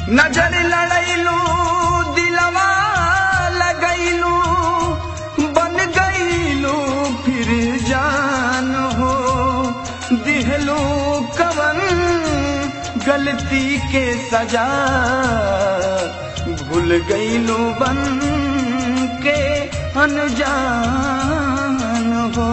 नजर लड़ैलू दिलवा लगैलू बन गईलू फिर जान हो दिहलू कवन गलती के सजा भूल गईलू बन के अनजान हो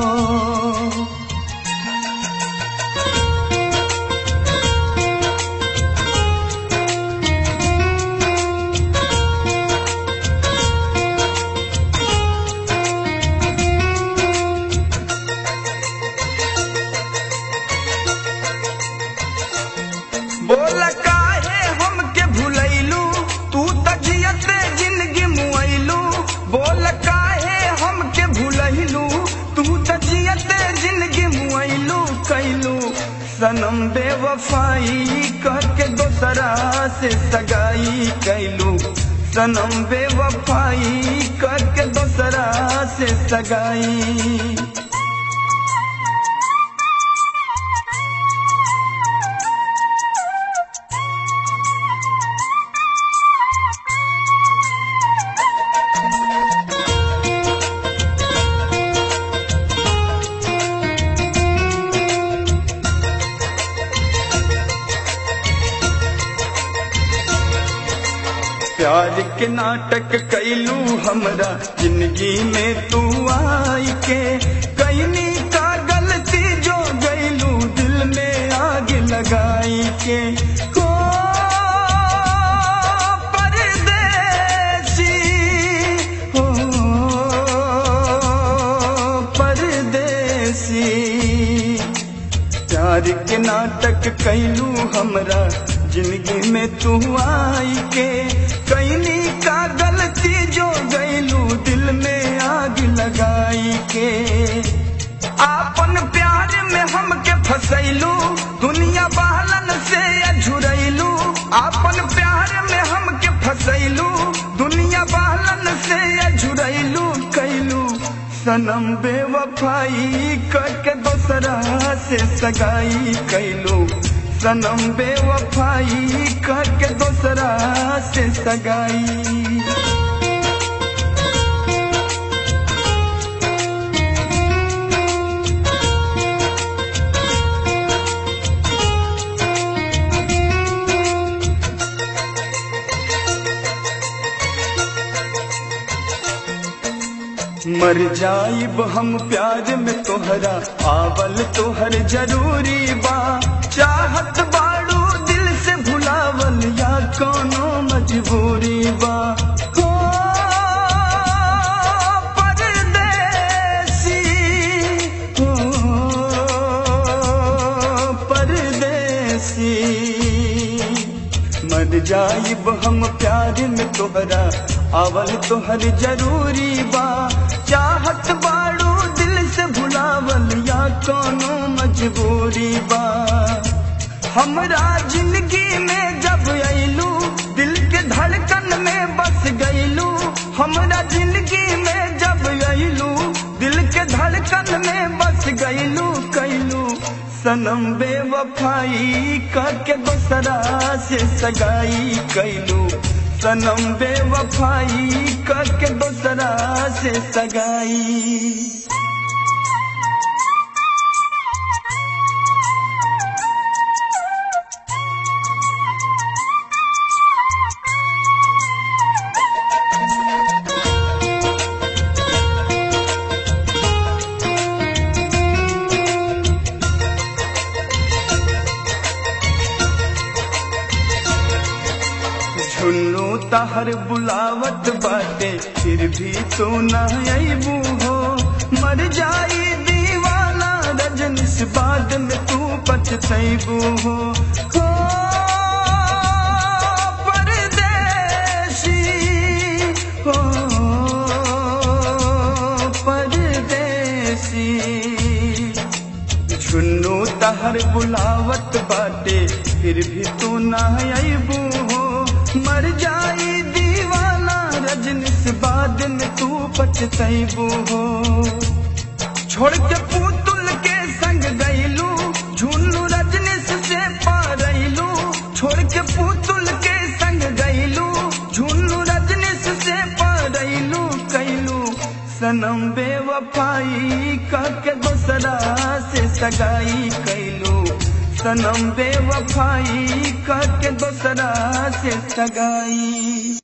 बोल काहे हमके भुलैलू तू तजियते जिंदगी मुआइलू बोल काहे हमके भुलैलू तू तजियते जिंदगी मुआइलू कैलू सनम बेवफाई करके दोसरा से सगाई कैलू सनम बेवफाई करके दोसरा से सगाई प्यार के नाटक कैलू हमरा जिंदगी में तू आई के कैनी का गलती जो गैलू दिल में आग लगाई के हो परदेसी हो परदेसी प्यार के नाटक कैलू हमरा जिंदगी में तू आई के कैनी का गलती जो गैलू दिल में आग लगाई के आपन प्यार में हमके फसैलू दुनिया बहलन से अझुरैलू आपन प्यार में हमके फसैलू दुनिया बहलन से अझुरैलू कैलू सनम बेवफाई करके दोसरा से सगाई कैलू सनम बेवफाई करके दोसरा से सगाई मर जाइब हम प्यार में तोहरा आवल तोहर जरूरी बा चाहत बाड़ू दिल से भुलावल या कोनो मजबूरी बा हो परदेसी हो परदेसी मर जाइब हम प्यार में तोहरा आवल तोहर जरूरी बा चाहत बाड़ू दिल से भुलावल या कोनो मजबूरी बा हमरा जिंदगी में जब अइलू दिल के धड़कन में बस गइलू हमरा जिंदगी में जब अइलू दिल के धड़कन में बस गइलू कैलू सनम बेवफाई करके दोसरा से सगाई कैलू सनम बेवफाई करके दोसरा से सगाई झुन्नू तहर बुलावत बाटे फिर भी तो न अबू हो मर जाई दीवाना रजनिस बाद में तू पछतैबू हो हो परदेसी हो परदेसी झुन्नू तहर बुलावत बाटे फिर भी तू ना अबू हो मर जाई दीवाना रजनिस बाद में तू पछतैबू हो छोड़ के पुतुल के संग गईलू झुन्नू रजनीश से पारैलू छोड़ के पुतुल के संग सनम बेवफाई के दोसरा से सगाई कैलू सनम बेवफाई के दोसरा से सगाई